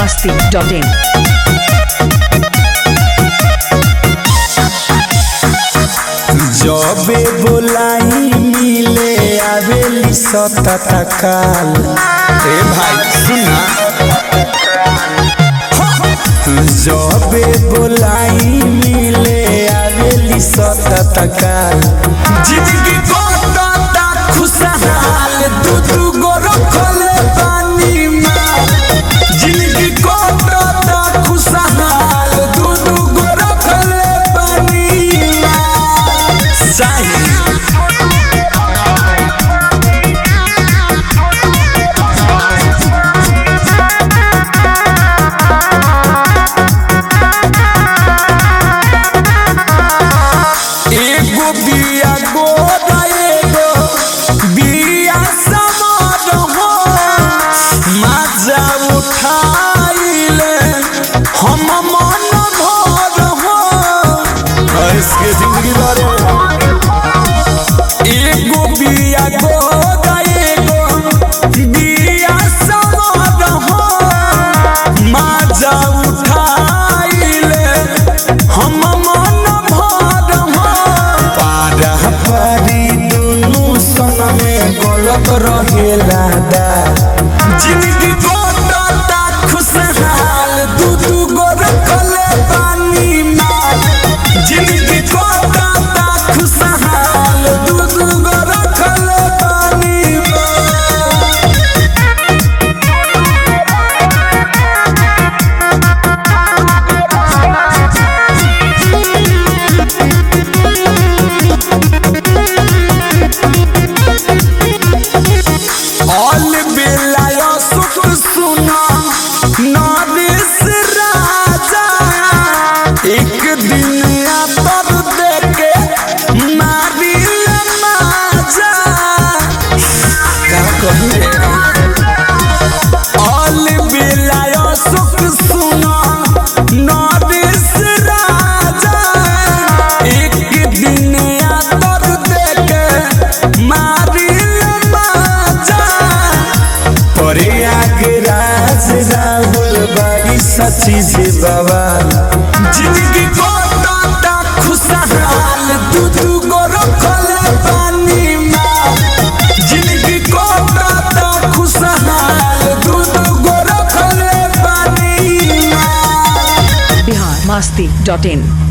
masti.in. जबे बोलाई मिले आवेली सतत काल ए भाई सुना जबे बोलाई मिले आवेली सतत काल जिंदगी कोटा खुशहाल दू दू गो रखले पानी में जिंदगी कोटा खुशहाल दू दू गो रखले पानी में साही एगो बिया गोदा एगो बिया समर हो मजा उठाइले हम मन भर हो इसके जिंदगी भर एगो बिया गोदा एगो बिया समर हो मजा उठाइले हम मन भर हो पारा पारी दुनु सन में गलत रहेला दा जिंदगी गोटा खुशहाल दू दू गो रखले पानी में जिंदगी गोटा खुशहाल दू दू गो रखले पानी में ऑल बेलायो सुख सुना नरेश राजा एक दिन आतर देके मारी माजा का कहूँ रे ऑल बेलायो सुख सुना नरेश राजा एक दिन आतर देके मारी माजा परे आगे राज राहुल बारी सची से बाबा जिंदगी गोटा खुशहाल दू दू गो रखले पानी में जिंदगी गोटा खुशहाल दू दू गो रखले पानी में Bihar masti.in.